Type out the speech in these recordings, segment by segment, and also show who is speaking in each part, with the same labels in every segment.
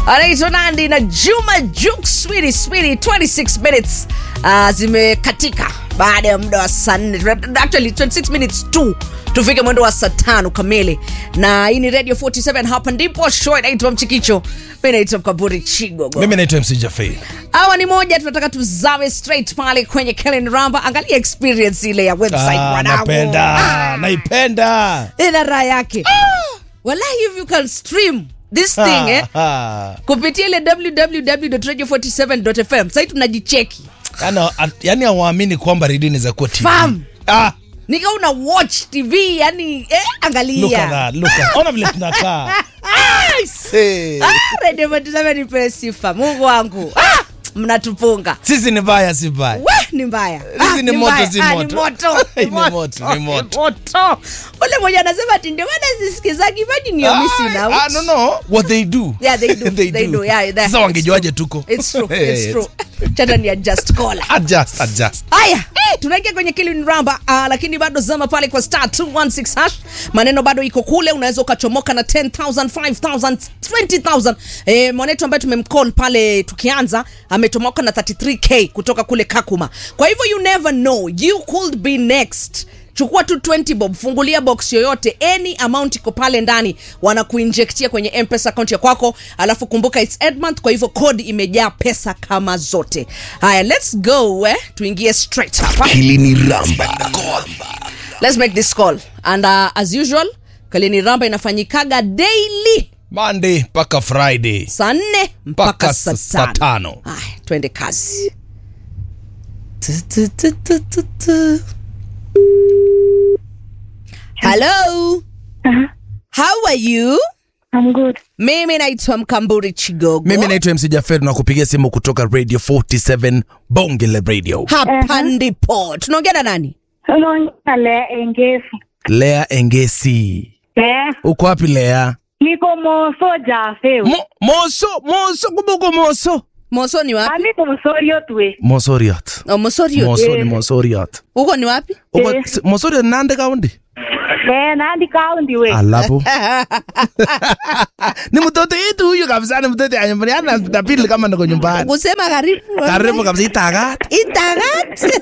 Speaker 1: anaitwa Nandi na Juma Juk Swiri Swiri 26 minutes uh, zimekatika baada ya muda wa saa nne actually 26 minutes tu tufike mwendo wa saa tano kamili na hii ni radio 47 hapa ndipo show inaitwa mchikicho mi naitwa mkaburi chigogo
Speaker 2: mimi naitwa mc jafei
Speaker 1: hawa ni moja tunataka tuzame straight pale kwenye Kellen Ramba angalia experience ile ya website
Speaker 2: ah,
Speaker 1: mwanangu.
Speaker 2: napenda
Speaker 1: Ah,
Speaker 2: naipenda
Speaker 1: ina raha yake wallahi if you can stream this thing eh,
Speaker 2: Ah,
Speaker 1: kupitia ile www.radio47.fm sahii tunajicheki
Speaker 2: yani yani hawaamini kwamba redio inaweza kuwa tv
Speaker 1: Fam.
Speaker 2: ah,
Speaker 1: nika una watch tv yani eh,
Speaker 2: look at
Speaker 1: angalia
Speaker 2: that, look at- ona vile tunakaa I say.
Speaker 1: Ah, radio 47 ipewe sifa mungu wangu ah, mnatupunga
Speaker 2: sisi ni baya si baya
Speaker 1: we ni mbaya
Speaker 2: Hizi ni moto,
Speaker 1: mbaya.
Speaker 2: si
Speaker 1: Ah,
Speaker 2: moto.
Speaker 1: ni moto
Speaker 2: Ni moto, ni moto.
Speaker 1: moto. ule mmoja anasema ati ndio maana sisikizagi imagine you're missing
Speaker 2: Ah,
Speaker 1: out
Speaker 2: ah, no, no. What they do.
Speaker 1: Yeah, they do.
Speaker 2: They
Speaker 1: They
Speaker 2: do.
Speaker 1: do. Yeah, that-
Speaker 2: Sasa
Speaker 1: it's
Speaker 2: wangejuaje tuko
Speaker 1: It's true.
Speaker 2: Hey,
Speaker 1: It's
Speaker 2: it's-
Speaker 1: true. Chata ni adjust caller.
Speaker 2: adjust adjust
Speaker 1: haya eh, tunaingia kwenye kilin ramba uh, lakini bado zama pale kwa star 216 hash maneno bado iko kule unaweza ukachomoka na 10000 5000 20000 eh, mwanetu ambaye tumemcall pale tukianza ametomoka na 33k kutoka kule kakuma kwa hivyo you never know you could be next chukua tu 20 bob fungulia box yoyote any amount iko pale ndani wanakuinjektia kwenye mpesa account ya kwako alafu kumbuka its edmonth kwa hivyo code imejaa pesa kama zote haya let's go eh? tuingie straight hapa
Speaker 3: hili ni ramba
Speaker 1: let's make this call and uh, as usual kalini ramba inafanyikaga daily
Speaker 2: monday mpaka friday
Speaker 1: saa nne mpaka
Speaker 2: Mpaka
Speaker 1: saa
Speaker 2: saa
Speaker 1: tano
Speaker 2: tano.
Speaker 1: haya twende kazi Tu, tu, tu, tu, tu, tu. hello
Speaker 4: Uh-huh.
Speaker 1: how are you
Speaker 4: I'm good.
Speaker 1: mimi naitwa mkamburi chigogo
Speaker 2: mimi naitwa mc jafed na kupigia simu kutoka radio 47 bonge la radio
Speaker 1: hapa ndipo tunaongea na nani
Speaker 4: Unaongea le engefu.
Speaker 2: lea engesi
Speaker 4: Eh,
Speaker 2: uko wapi lea
Speaker 4: niko moso jafeu.
Speaker 2: Mo, moso moso kubuko moso
Speaker 1: moso ni wapi
Speaker 4: Ami mosorio tue.
Speaker 2: mosoriot
Speaker 1: oh, mosorio
Speaker 2: moso ni mosoriot
Speaker 1: huko ni wapi
Speaker 2: uko
Speaker 4: Eh.
Speaker 2: si- mosoriot nande kaundi
Speaker 4: Eh, nandi kaundi we.
Speaker 2: alafu ni mtoto yetu huyu kabisa ni mtoto ya nyumbani ana tapili kama niko nyumbani
Speaker 1: kusema karibu
Speaker 2: karibu kabisa itagat
Speaker 1: itagat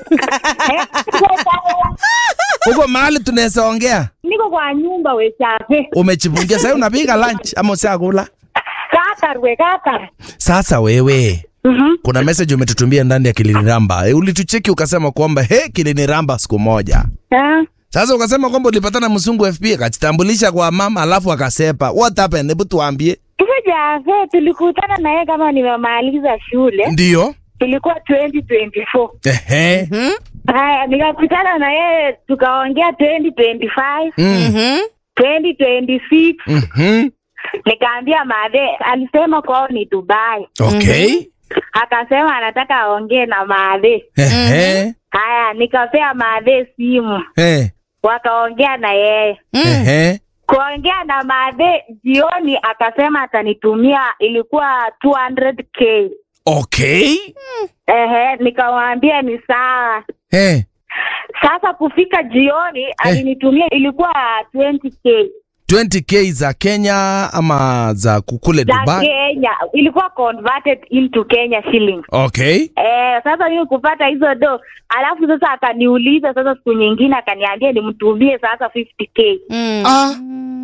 Speaker 2: huko mahali tunaweza ongea
Speaker 4: Niko kwa nyumba we chafe.
Speaker 2: umechipungia sasa unapiga lunch ama usiakula
Speaker 4: Kaka we kaka.
Speaker 2: sasa wewe
Speaker 4: Mhm.
Speaker 2: kuna message umetutumia ndani ya kiliniramba e, ulitucheki ukasema kwamba he kiliniramba siku moja
Speaker 4: Eh,
Speaker 2: sasa ukasema kwamba ulipatana mzungu fp akajitambulisha kwa mama alafu akasepa what happened hebu tuambie
Speaker 4: Hizo jafe tulikutana na yeye kama nimemaliza shule.
Speaker 2: ndio
Speaker 4: Ilikuwa 2024.
Speaker 2: ehe
Speaker 4: Haya, nikakutana na yeye tukaongea 2025,
Speaker 2: Mm.
Speaker 4: 2026.
Speaker 2: Mhm.
Speaker 4: Nikaambia madhe, alisema kwao ni Dubai.
Speaker 2: okay
Speaker 4: akasema anataka aongee na maadhe.
Speaker 2: ehe
Speaker 4: Haya, nikapea maadhe simu,
Speaker 2: Eh.
Speaker 4: wakaongea na yeye.
Speaker 2: ehe
Speaker 4: Kuongea na maadhe jioni, akasema atanitumia, ilikuwa 200k.
Speaker 2: okay
Speaker 4: Ehe, nikamwambia ni sawa.
Speaker 2: Eh.
Speaker 4: Sasa kufika jioni alinitumia, ilikuwa 20k
Speaker 2: 20k za kenya ama za kukule
Speaker 4: za
Speaker 2: dubai
Speaker 4: Kenya, ilikuwa converted into Kenya shilling.
Speaker 2: okay
Speaker 4: Eh, sasa mimi kupata hizo do, alafu sasa akaniuliza sasa siku nyingine akaniambia nimtumie sasa 50k.
Speaker 2: ah.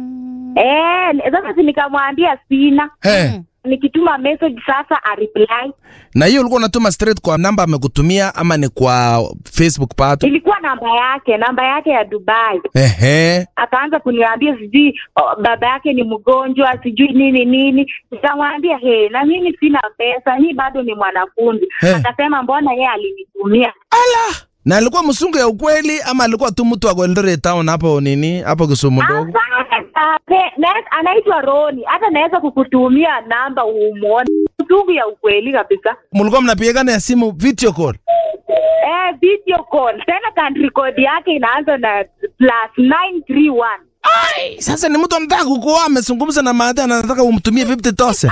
Speaker 4: Eh, ni- sasa si nikamwambia sina.
Speaker 2: Eh.
Speaker 4: Nikituma message sasa a reply.
Speaker 2: na hiyo ulikuwa unatuma straight kwa namba amekutumia ama ni kwa facebook pato
Speaker 4: Ilikuwa namba yake, namba yake ya Dubai.
Speaker 2: ehe
Speaker 4: Akaanza kuniambia sijui oh, baba yake ni mgonjwa, sijui nini nini. Nikamwambia he, na mimi sina pesa, mimi bado ni mwanafunzi.
Speaker 2: Eh.
Speaker 4: Akasema mbona yeye alinitumia.
Speaker 2: na alikuwa msungu ya ukweli ama alikuwa tu mtu wa Eldoret town hapo nini hapo Kisumu ndogo
Speaker 4: Hapana, pe- na- anaitwa Roni, hata naweza kukutumia namba umuone. Mtungu ya ukweli kabisa.
Speaker 2: mlikuwa mnapigana ya simu video call
Speaker 4: Eh, video call tena, country code yake inaanza na plus 931
Speaker 2: sasa ni mtu anataka kukuoa amezungumza na maadhi anataka umtumie 50000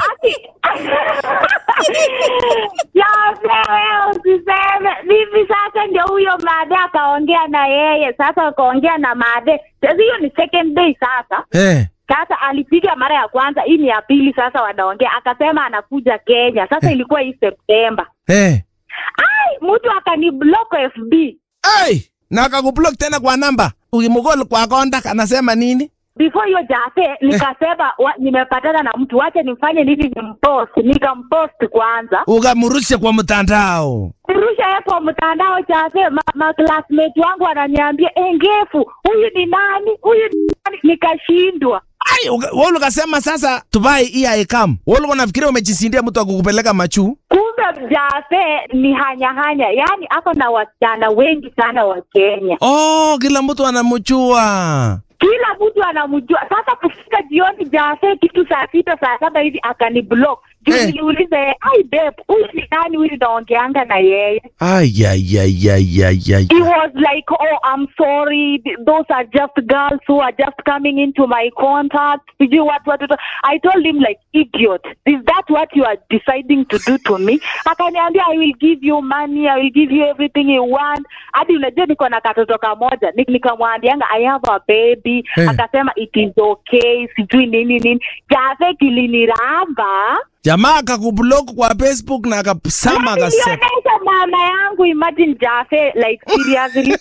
Speaker 4: Yawe, wewe usiseme vivi. Sasa ndio huyo Madhe akaongea na yeye, sasa akaongea na Madhe. Sasa hiyo ni second day sasa
Speaker 2: eh
Speaker 4: Sasa alipiga mara ya kwanza, hii ni ya pili sasa wanaongea, akasema anakuja Kenya. Sasa ilikuwa hii Septemba.
Speaker 2: Eh.
Speaker 4: Ai, mtu akaniblock FB.
Speaker 2: Hey, na akakublock tena kwa namba. Ukimgol kwa contact anasema nini?
Speaker 4: Before hiyo jase nikasema wa, nimepatana na mtu, wache nimfanye nini, nimpost. Nikampost kwanza,
Speaker 2: Ukamrusha kwa mtandao.
Speaker 4: kurusha yeye kwa mtandao jase. Ma, ma classmate wangu wananiambia eh, ngefu huyu ni nani, huyu ni nani? Nikashindwa.
Speaker 2: Ai, uka- wewe ukasema sasa tubai hii haikam. Wewe ulikuwa unafikiria umejisindia mtu akukupeleka machu?
Speaker 4: Kumbe Jafe ni hanyahanya, yaani ako na wasichana wengi sana wa Kenya,
Speaker 2: Oh, kila mtu anamjua.
Speaker 4: kila mtu anamjua. Sasa kufika jioni, Jafe kitu saa sita saa saba hivi akaniblock juu
Speaker 2: Eh.
Speaker 4: niliuliza yeye, ai babe, huyu ni nani huyu naongeanga na yeye?
Speaker 2: Ay, ay, ay, ay, ay, ay.
Speaker 4: He was like, oh, I'm sorry, th- those are just girls who are just coming into my contact. Sijui what, what, what. I told him like, idiot, is that what you are deciding to do to me? Akaniambia, I will give you money, I will give you everything you want. Hadi unajua niko na katoto kamoja, Ni- nikamwambianga I have a baby.
Speaker 2: Eh.
Speaker 4: Akasema it is okay, sijui nini nini. Jafe kiliniramba.
Speaker 2: Jamaa akakublock kwa Facebook na akasema akasema.
Speaker 4: Nilionyesha mama yangu, imagine Jafe, like seriously.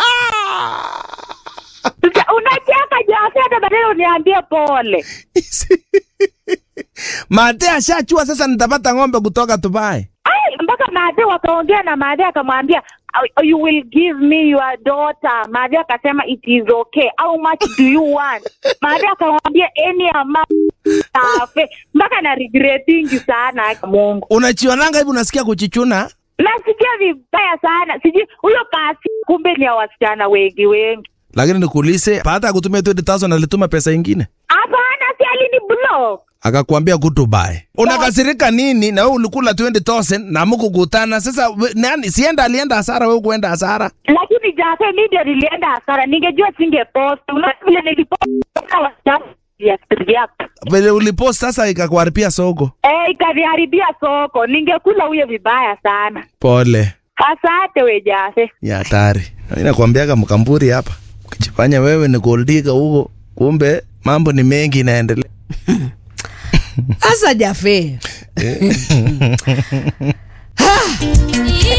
Speaker 4: Sasa unacheka Jafe, hata baadaye uniambie pole.
Speaker 2: Mate ashachua sasa nitapata ng'ombe kutoka Dubai.
Speaker 4: Ai, mpaka Madhe wakaongea na Madhe akamwambia "Oh, you will give me your daughter. Madhe akasema it is okay. How much do you want? Madhe akamwambia any amount. Jafe, mpaka na regretingi sana Mungu.
Speaker 2: Unachionanga hivi unasikia kuchichuna?
Speaker 4: Nasikia vibaya sana. Sijui huyo kasi kumbe ni ya wasichana wengi wengi.
Speaker 2: Lakini nikuulize, baada ya kutumia 20000 alituma pesa ingine?
Speaker 4: Hapana, si alini block.
Speaker 2: akakwambia go Dubai. Unakasirika nini? Na wewe ulikula 20000 na mkukutana. Sasa we- nani sienda alienda hasara, wewe kuenda hasara.
Speaker 4: lakini Jafe mi ndio nilienda hasara, ningejua singepost. Unaona vile nilipost wasichana ya react.
Speaker 2: Vile ulipost sasa ikakuharibia soko.
Speaker 4: Eh, ikaniharibia soko, ningekula huyo vibaya sana.
Speaker 2: Pole.
Speaker 4: Asante we Jafe.
Speaker 2: Ya hatari. Mimi nakwambiaga mkamburi hapa. Ukijifanya wewe ni goldiga huko, kumbe mambo ni mengi inaendelea.
Speaker 1: Asa Jafe.